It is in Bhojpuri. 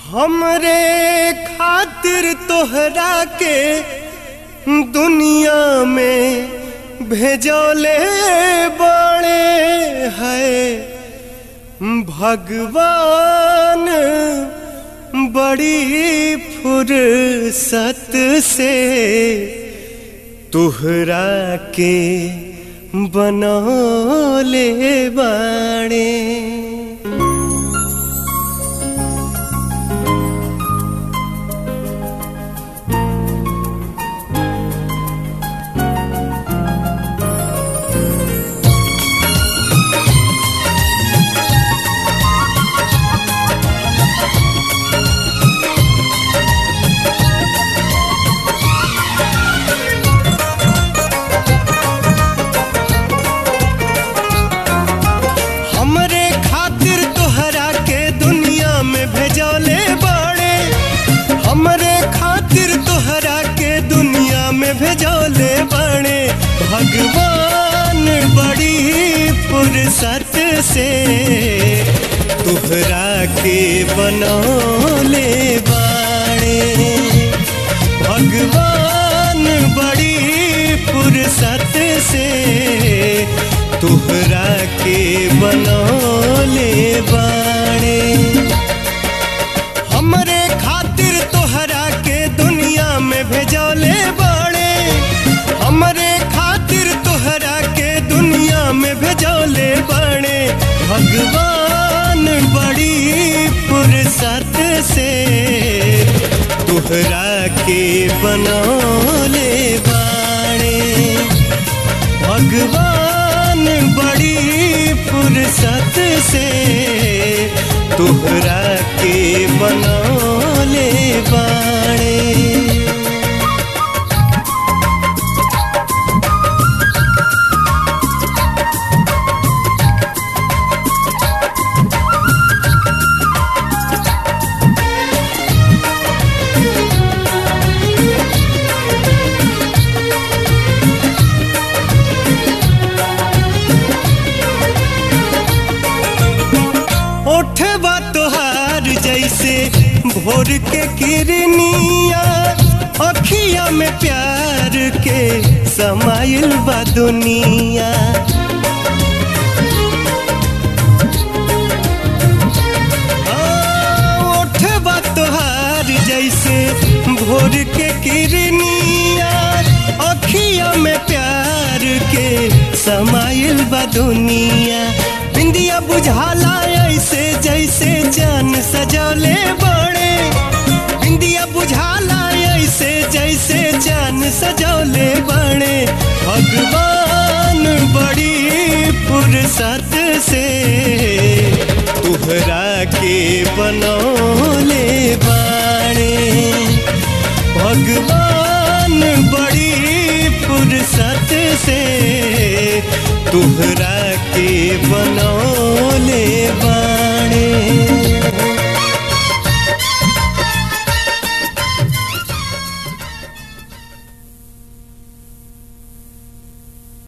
हमरे खातिर तोहरा के दुनिया में भेजोले बड़े है भगवान बड़ी फुर्सत से तुहरा के बनौले बाड़े हमरे खातिर तोहरा के दुनिया में भेजौले बड़े हमरे खातिर तोहरा के दुनिया में भेजौले बड़े भगवान बड़ी फुर्सत से तोहरा के बनौले बाड़े भगवान बड़ी फुर्सत से तुहरा के बनौले बाड़े हमरे खातिर तोहरा के दुनिया में भेजौले बाड़े हमरे खातिर तोहरा के दुनिया में भेजौले बाड़े भगवान बड़ी फुर्सत से तुहरा के बनौले बाड़े भगवान बड़ी फुर्सत से तुहरा के बनौले बाड़े ओठवा तोहार जैसे भोर के किरनिया अखिया में प्यार के समाइल बा दुनिया हाँ, ओठवा तोहार जैसे भोर के किरनिया अखिया में प्यार के समाइल बा दुनिया बिंदिया बुझाला ऐसे जैसे जान सजौले बड़े बिंदिया बुझाला ऐसे जैसे जान सजौले बड़े भगवान बड़ी फुर्सत से तुहरा के बनौले बाड़े भगवान बड़ी फुर्सत से तुहरा के बनो